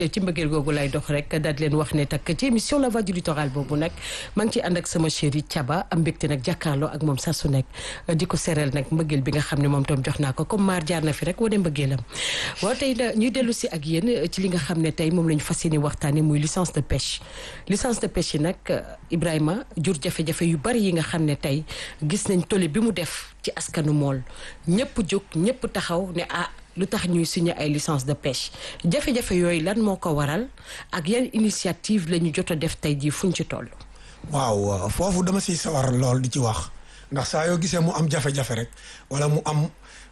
ci mbëggeel googu lay dox rek daal di leen wax ne takk ci émission la voix du littoral boobu nag maa ngi ciy ànd ak sama chéri Thiaba am mbégte nag jàkkaarloo ak moom saa su nekk di ko sereel nag mbëggeel bi nga xam ne moom tam jox naa ko comme maar jaar na fi rek wane mbëggeelam waaw tey ñuy dellu si ak yéen ci li nga xam ne tey moom la ñu fas yéene waxtaanee muy licence de pêche licence de pêche yi nag Ibrahima jur jafe-jafe yu bari yi nga xam ne tey gis nañ tole bi mu def ci askanu mool ñëpp jóg ñëpp taxaw ne ah lu tax ñuy signé ay licence de pêche jafe-jafe yooyu lan moo ko waral ak yan initiative la ñu jot a def tey jii fuñ ci toll. waaw foofu dama siy sawar lool di ci wax ndax saa yoo gisee mu am jafe-jafe rek wala mu am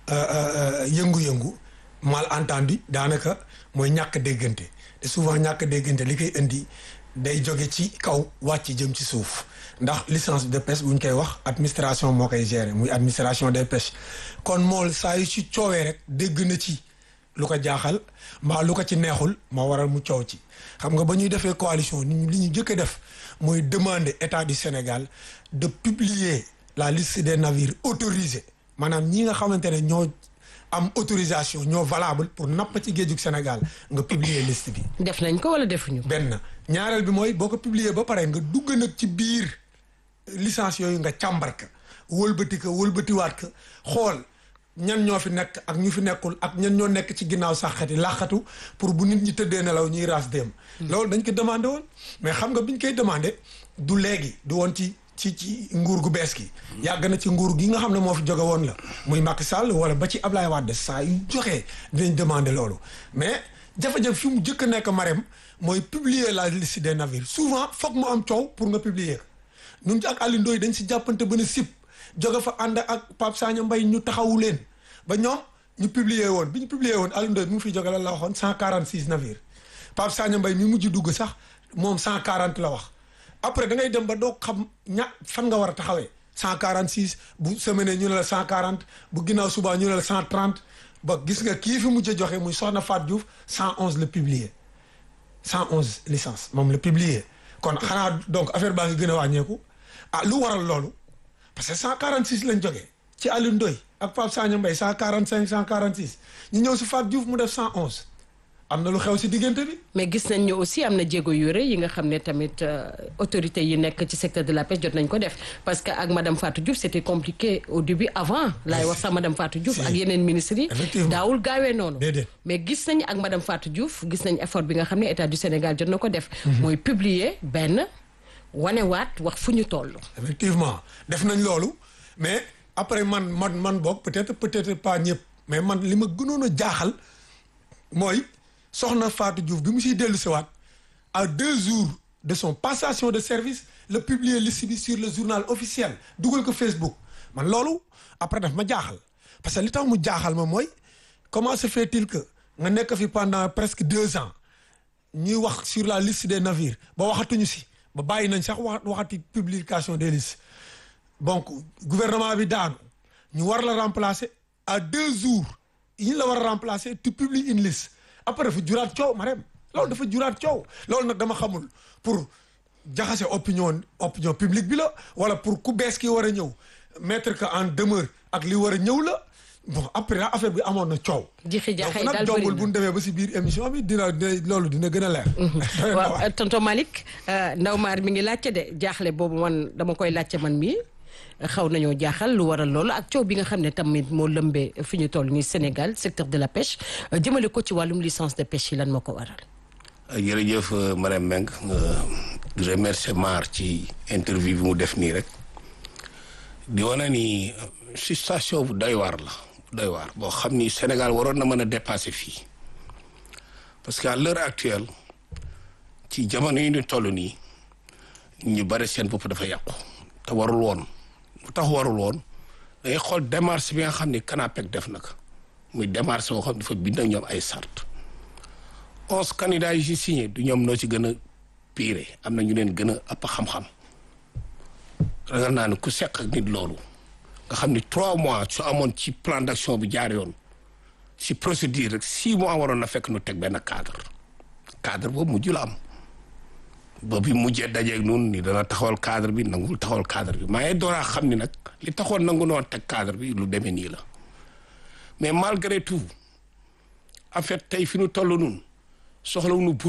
yëngu-yëngu malentendu daanaka mooy ñàkk déggante te souvent ñàkk déggante li koy indi day jóge ci kaw wàcc jëm ci suuf ndax licence de pêche bu ñu koy wax administration moo koy gérer muy administration des pêches kon mool saa yu ci coowee rek dégg na ci lu ko jaaxal mbaa lu ko ci neexul moo waral mu coow ci xam nga ba ñuy defee coalition ni li ñu jëkk a def mooy demander état du Sénégal de publier la liste des navires autorisés maanaam ñi nga xamante ne ñoo am autorisation ñoo valable pour napp ci géejug Sénégal nga publier liste bi. def nañ ko wala defuñu. benn ñaareel bi mooy boo ko publier ba pare nga dugg nag ci biir licence yooyu nga càmbar ka wëlbati ka wëlbatiwaat ka xool ñan ñoo fi nekk ak ñu fi nekkul ak ñan ñoo nekk ci ginnaaw saxati laaxatu pour bu nit ñi tëddee nelaw ñuy raas dem. loolu dañ ko demandé woon mais xam nga biñ koy demandé du léegi du woon ci. ci ci nguur gu bees gi yàgg na ci nguur gi nga xam ne moo fi jóge woon la muy Macky Sall wala ba ci Ablaye Wade saa yu joxee dinañ demander loolu mais jafe-jafe fi mu jëkk a nekk marem mooy publier la liste des navires souvent foog mu am coow pour nga publier ko ñun ci ak Alioune Ndoye dañ si jàppante ba ne sip jóge fa ànd ak Pape Sagna Mbaye ñu taxawu leen ba ñoom ñu publier woon bi ñu publier woon Alioune Ndoye mi ngi fiy jóge la la waxoon cent quarante six navires Pape Sagna Mbaye mi mujj dugg sax moom cent quarante la wax après da ngay dem ba doo xam ña fan nga war a taxawee cent quarante six bu semaine ñu ne la cent quarante bu ginnaaw subaa ñu ne la cent trente ba gis nga kii fi mujj a joxe muy Soxna Fatou Diouf cent onze la publier cent onze licence moom la publier kon xanaa donc affaire baa ngi gën a wàññeeku ah lu waral loolu parce que cent quarante six lañ jógee ci Alioune Ndoye ak Pape Sagna Mbaye cent quarante cinq cent quarante six ñu ñëw si Fatou Diouf mu def cent onze am na lu xew si diggante bi. mais gis nañ ne aussi am na jéego yu rëy yi nga xam ne tamit autorités yi nekk ci secteur de la pêche jot nañ ko def parce que ak madame Fatou Diouf c'était compliqué au début avant. laay wax sax madame Fatou Diouf ak yeneen ministres yi. daawul gaawee noonu. mais gis nañ ak madame Fatou Diouf gis nañ effort bi nga xam ne état du Sénégal jot na ko def. mooy publier benn wanewaat wax fu ñu toll. effectivement def nañ loolu mais après man man man boog peut-être peut-être pas ñëpp mais man li ma gënoon a jaaxal mooy. soxna Fatou Diouf bi mu siy dellu siwaat à deux jours de son passation de service le publier liste bi sur le journal officiel dugal ko Facebook man loolu après daf ma jaaxal parce que li tax mu jaaxal ma mooy comment se fait-il que nga nekk fi pendant presque deux ans ñuy wax sur la liste des navires ba waxatuñu si ba bàyyi nañ sax wax waxati publication des listes donc gouvernement bi daanu ñu war la remplacer à deux jours yi ñu la war a remplacer tu publies une liste après dafa juraat coow Marème loolu dafa juraat coow loolu nag dama xamul pour jaxase opinion opinion publique bi la wala pour ku bees ki war a ñëw mettre que en demeure ak li war a ñëw la bon après affaire bi amoon na coow. jixi jaxay donc daal nag jombul bu ñu demee ba si biir émission bi dina loolu dina gën a leer. waaw tonton Malick Ndaw Maar mi ngi laajte de jaaxle boobu man dama koy laajte man mii. xaw nañoo jaaxal lu waral loolu ak coow bi nga xam ne tamit moo lëmbee fi ñu toll nii Sénégal secteur de la pêche jëmale ko ci wàllum licence de pêche yi lan moo ko waral. jërëjëf madame Mbengue remercier Mar ci interview bi mu def nii rek di wane ni situation bu doy waar la doy waar boo xam ni Sénégal waroon na mën a dépasser fii parce que à l'heure actuelle ci jamono yi ñu toll nii ñu bari seen bopp dafa yàqu te warul woon. bu tax warul woon dangay xool démarche bi nga xam ni CANAPEC def na ko muy démarche boo xam ne dafa bind ak ñoom ay sart onze candidats yi si signé du ñoom noo ci gën a pire am na ñu leen gën a ëpp xam-xam ragal naa ne ku seq ak nit loolu nga xam ni trois mois su amoon ci plan d'action bi jaar yoon si procédure rek six mois waroon na fekk nu teg benn cadre cadre boobu mujj la am ba bi mujjee dajeeg noonu ni dana taxawal cadre bi nangul taxawal cadre bi maa ngi dooraa xam ni nag li taxoon nangu noon teg cadre bi lu demee nii la mais malgré tout en fait tey fi nu toll nun soxlawuñu